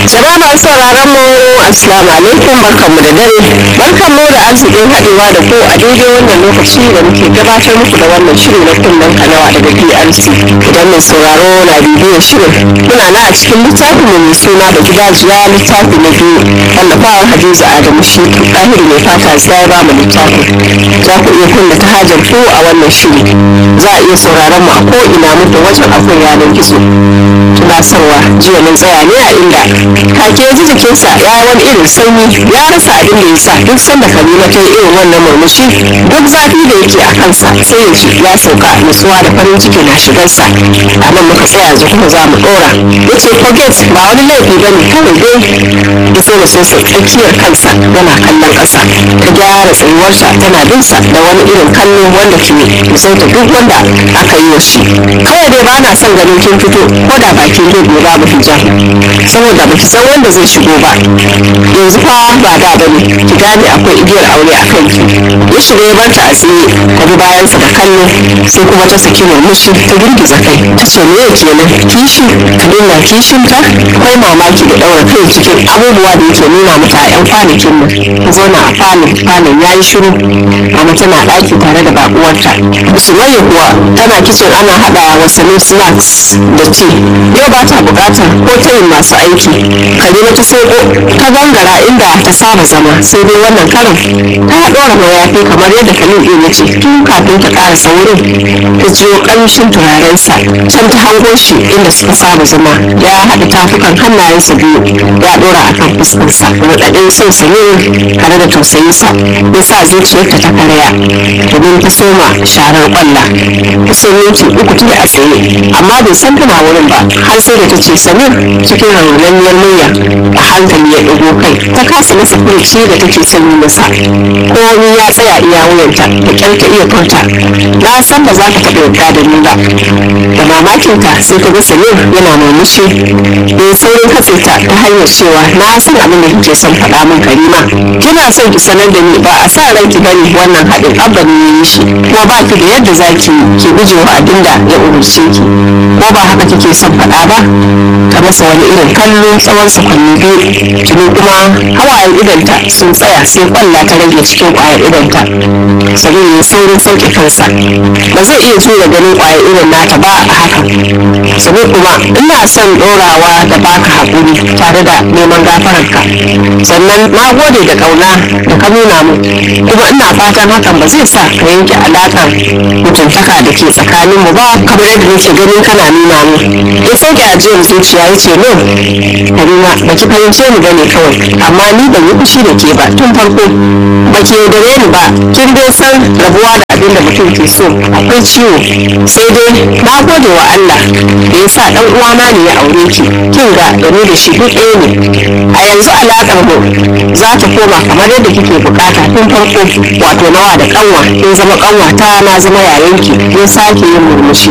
Jama'a masu sauraron mu assalamu alaikum barkanmu da dare barkanmu da arzikin haɗewa da ku a daidai wannan lokaci da muke gabatar muku da wannan shiri na kunnen kanawa daga PRC idan mai sauraro na bibiyar shirin muna na a cikin littafin mu mai suna da gidajiya littafi na biyu wallafawar Hadiza Adamu shi ɗahiru mai fata ya ba mu littafin za ku iya kunna ta hajar ku a wannan shiri za a iya sauraron mu a ko ina muku wajen akwai yanar gizo tunasarwa jiya mun tsaya ne a inda kake ji jikinsa ya wani irin sanyi ya rasa abin da ya sa duk sanda kalima ta yi irin wannan murmushi duk zafi da yake a kansa sai ya ji ya sauka nutsuwa da farin ciki na shigarsa a nan muka tsaya yanzu kuma za mu dora ya ce forget ba wani laifi ba ne kawai dai ya so da sosa tsakiyar kansa yana kallon ƙasa ta gyara tsayuwarsa tana binsa da wani irin kallo wanda ke musauta duk wanda aka yi wa shi kawai dai ba na son ganin kin fito ko da bakin zai bai babu hijab saboda ba ki san wanda zai shigo ba yanzu fa ba da ba ne ki gane akwai igiyar aure a kanki ya shiga ya barta a tsaye ta bi bayansa da kallo sai kuma ta saki murmushi ta girgiza kai ta ce me kenan kishi kalilla kishin ta akwai mamaki da daura kai cikin abubuwa da yake nuna mata a yan kwanakin nan ta zauna a falon falon ya yi shiru amma tana ɗaki tare da baƙuwarta musulmai kuwa tana kicin ana haɗa wasannin snacks da ci yau ba ta buƙatar ko tayin masu aiki kalima ta soko ta gangara inda ta saba zama sai dai wannan karin ta ɗora mayafi kamar yadda kalin ɗin ya ce tun kafin ta ƙara saurin ta jiyo ƙamshin turarensa can ta hango shi inda suka saba zama ya haɗa tafukan hannayensa biyu ya ɗora a kan fuskarsa raɗaɗin son sanin tare da tausayinsa ya sa zuciyarta ta karaya domin ta soma sharar ƙwalla kusan minti uku tun a tsaye amma bai san tana wurin ba har sai da ta ce samir cikin raunaniyar murya a hankali ya ɗago kai ta kasa masa furci da take son yi masa komi ya tsaya iya wuyanta da ƙyar ta iya furta na san ba za ka taɓa yarda da ni ba da mamakinta sai ta ga samir yana murmushi da saurin katse ta ta hanyar cewa na san abin da kike son faɗa min karima kina son ki sanar da ni ba a sa ranki bane wannan haɗin abba ne ya yi shi kuma ba ki da yadda za ki ki gujewa abin da ya umarce ki ko ba haka kike son faɗa ba ta masa wani irin kallo tsawon sakwanni biyu tuni kuma hawayen idanta sun tsaya sai kwalla ta rage cikin kwayar idanta sanin ya saurin sauke kansa ba zai iya tura ganin kwayar idon nata ba a haka sabi kuma ina son ɗorawa da baka haƙuri tare da neman gafararka sannan na gode da ƙauna da ka nuna mu kuma ina fatan hakan ba zai sa ka yanke alaƙar mutuntaka da ke tsakaninmu ba kamar yadda nake ganin kana nuna mu ya sauke ajiyar zuciya ya ce no karima ba ki fahimce ni bane kawai amma ni ban yi fushi da ke ba tun farko ba ki yaudare ni ba kin dai san rabuwa da abin da mutum ke so akwai ciwo sai dai na gode wa Allah da ya sa dan uwana ne ya aure ki kin ga da ni da shi duk ɗaya ne a yanzu alaƙar mu za ta koma kamar yadda kike bukata tun farko wato nawa da kanwa kin zama kanwa ta na zama yayanki ya sake yin murmushi